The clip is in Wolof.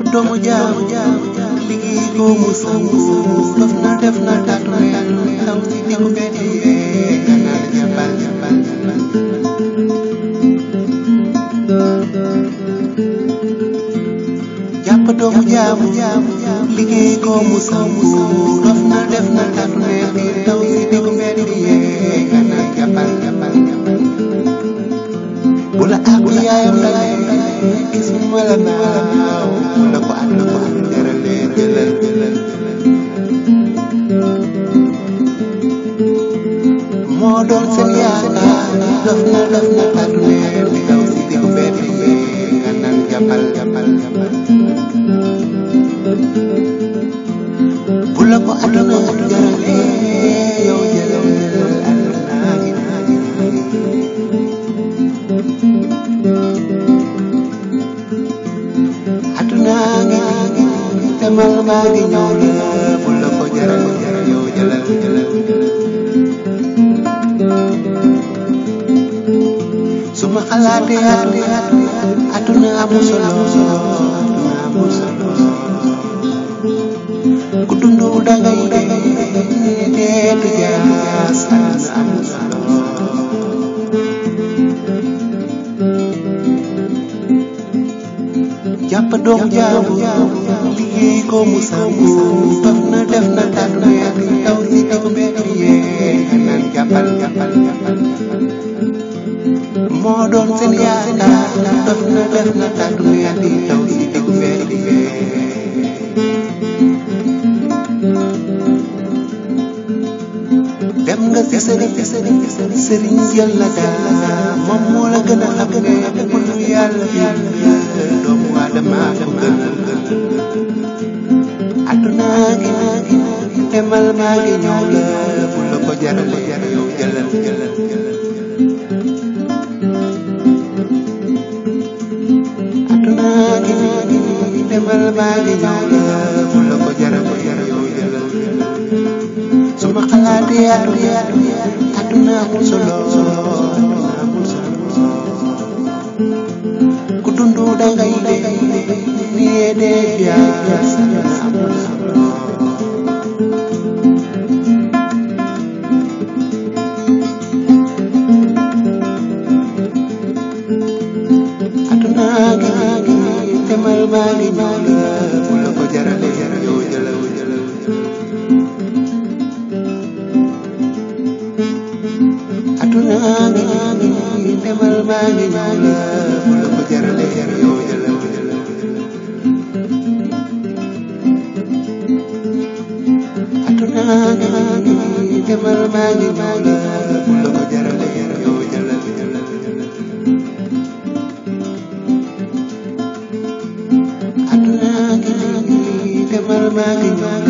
doomu jaamu liggéey ko mu sangu dof na def na taatu mel taw si diggu mbedd yi gannaaw jàppal jàppal jàppal jàpp doomu jaamu liggéey ko mu sangu dof na def na taatu mel taw si diggu mbedd yi gannaaw jàppal jàppal jàppal bu la àgg yaayam la gis mu la naaw bu la ko ànd ko ànd jëralee jëlal jëlal moo doon seen yaakaar dof na dof na tàddu leen di daw si diggu mbedd yi nga naan jàppal jàppal jàppal bu la ko àdduna jëralee yow jëlal jëlal àdduna gi naa gi naa gi àdduna ngi demal maa ngi ñëw la bu la ko jaral jaral yow jëlal jëlal su ma xalaatee àdduna amul solo àdduna amul solo ku dund dangay dee dee du jaas àdduna amul solo jàpp doom jaamu liggéey ko mu sangu def na def na tàddu weer taw si diggu mbedd yee naan jàppal jàppal jàppal moo doon seen yaakaar def na def na tàddu weer taw si diggu mbedd yee dem nga si sëriñ sëriñ sëriñ jël la daa moom moo la gën a xam ne mënu yàlla bi doomu aadama ko gën àdduna gi demal maa ngi ñëw la bu la ko jarale yow jëlal jëlal àdduna gi demal maa ngi ñëw la bu la ko jarale yow jëlal su ma xalaatee àdduna àdduna amul solo amul solo ku dundu dangay dee nii dee jaas amul solo àdduna gi demal maa ngi ñëw la bu la ko jarale yow jëlal jëlal àdduna gi demal maa ngi ñëw la bu la ko jarale yow jëlal jëlal àdduna gi demal maa ngi ñëw la bu la ko jarale yow jëlal jëlal àdduna gi demal maa ngi ñëw la